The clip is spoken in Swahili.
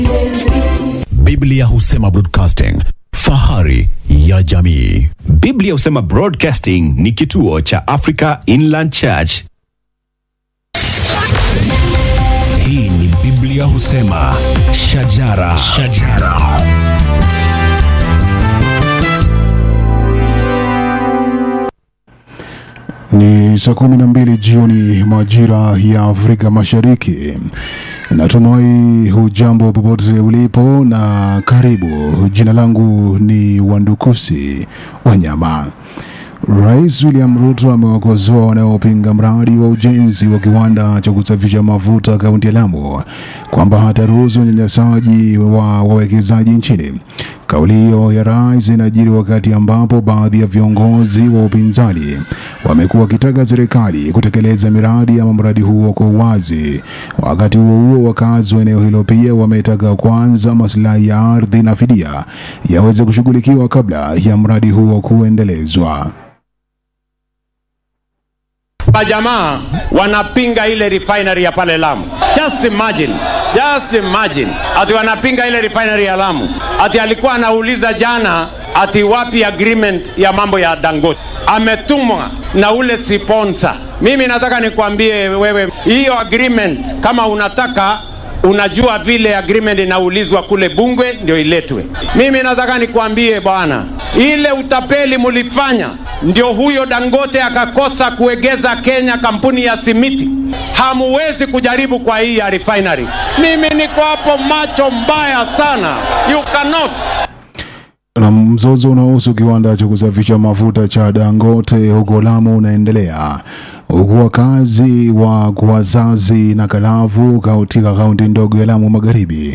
Biblia husema broadcasting, fahari ya jamii. Biblia husema Broadcasting ni kituo cha Africa Inland Church. Hii ni Biblia husema shajara, shajara. Ni saa kumi na mbili jioni majira ya Afrika Mashariki. Natumai hujambo popote ulipo na karibu. Jina langu ni Wandukusi Wanyama. Rais William Ruto amewakosoa wanaopinga mradi wa ujenzi wa kiwanda cha kusafisha mafuta kaunti ya Lamu kwamba hataruhusu unyanyasaji wa wawekezaji nchini. Kauli hiyo ya rais inajiri wakati ambapo baadhi ya viongozi wa upinzani wamekuwa wakitaka serikali kutekeleza miradi ama mradi huo kwa uwazi. Wakati huo huo, wakazi wa eneo hilo pia wametaka kwanza maslahi ya ardhi na fidia yaweze kushughulikiwa kabla ya mradi huo kuendelezwa. Majamaa wanapinga ile refinery ya pale Lamu. Just imagine, just imagine ati wanapinga ile refinery ya Lamu, ati alikuwa anauliza jana ati wapi agreement ya mambo ya Dangote, ametumwa na ule sponsor. Mimi nataka nikwambie wewe, hiyo agreement kama unataka unajua vile agreement inaulizwa kule Bungwe ndio iletwe. Mimi nataka nikwambie bwana, ile utapeli mulifanya ndio huyo Dangote akakosa kuegeza Kenya kampuni ya simiti. Hamuwezi kujaribu kwa hii ya refinery. Mimi niko hapo macho mbaya sana, you cannot Na mzozo unaohusu kiwanda cha kusafisha mafuta cha Dangote huko Lamu unaendelea huku wakazi wa Kwazazi na Kalavu katika kaunti ndogo ya Lamu Magharibi